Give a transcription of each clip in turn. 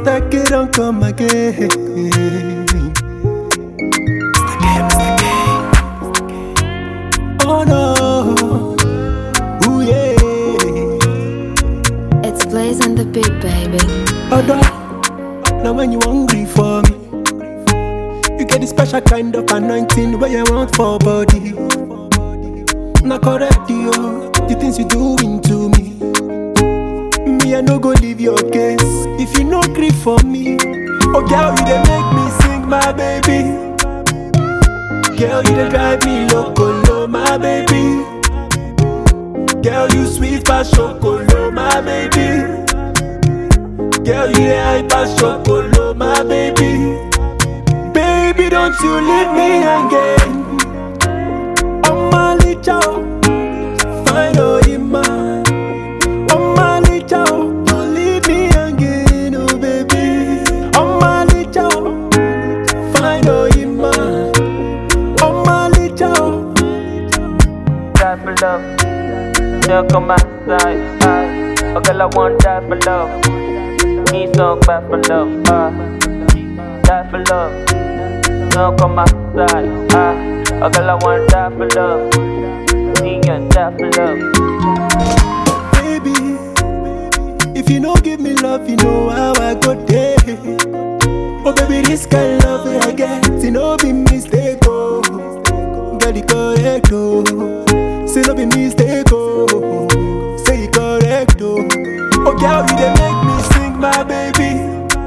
Mr. K don't come again. Oh no, ooh yeah. It's Blaze and the Beat, baby. Other, now when you hungry for me, you get the special kind of anointing where you want for body. Not correct you, the things you doing to me. Me I no go leave your case if you no grief for me. Oh girl, you dey make me sing, my baby. Girl, you dey drive me loco, lo, my baby. Girl, you sweet pass chocolate, my baby. Girl, you the hype as chocolate, my baby. Baby, don't you leave me again. I'm a little fine, oh, man. I'm a little, don't leave me again, oh, baby. I'm a little fine, oh, man. I'm a little. die for love. Now come outside. Uh, okay, I want die for love. Need some back for love. Uh, die for love. Now come outside. Uh, okay, I want die for love. Need you die for love. baby. If you no give me love, you know how I go there. Oh baby, this kind of love I get, it no be mistake oh. Get it correct oh. Say no be mistake oh. Say it correct oh. Oh girl, you dey make me sing, my baby.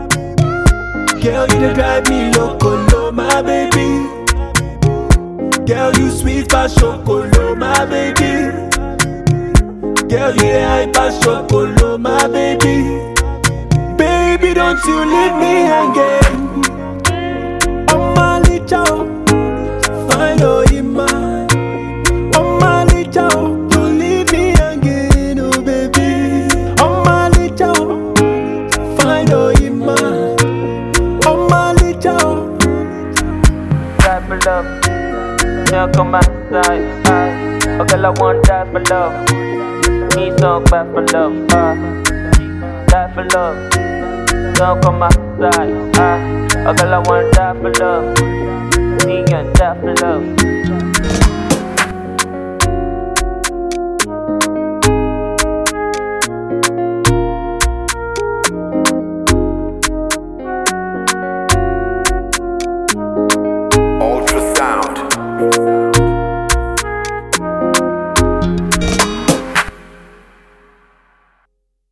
Girl, you dey drive me loco, lo, my baby. Girl, you sweet pass chocolate, my baby. Girl, you the hype as chocolate, my baby. Baby, don't you leave me again. I'm a little fine, oh, man. I'm a little, don't leave me again, oh, baby. I'm a little fine, oh, man. I'm a little. Die for love. Now come outside. Uh, okay, I want die for love. Need some back for love. Uh, die for love. Now come outside. Uh, okay, I want die for love. Need you die for love.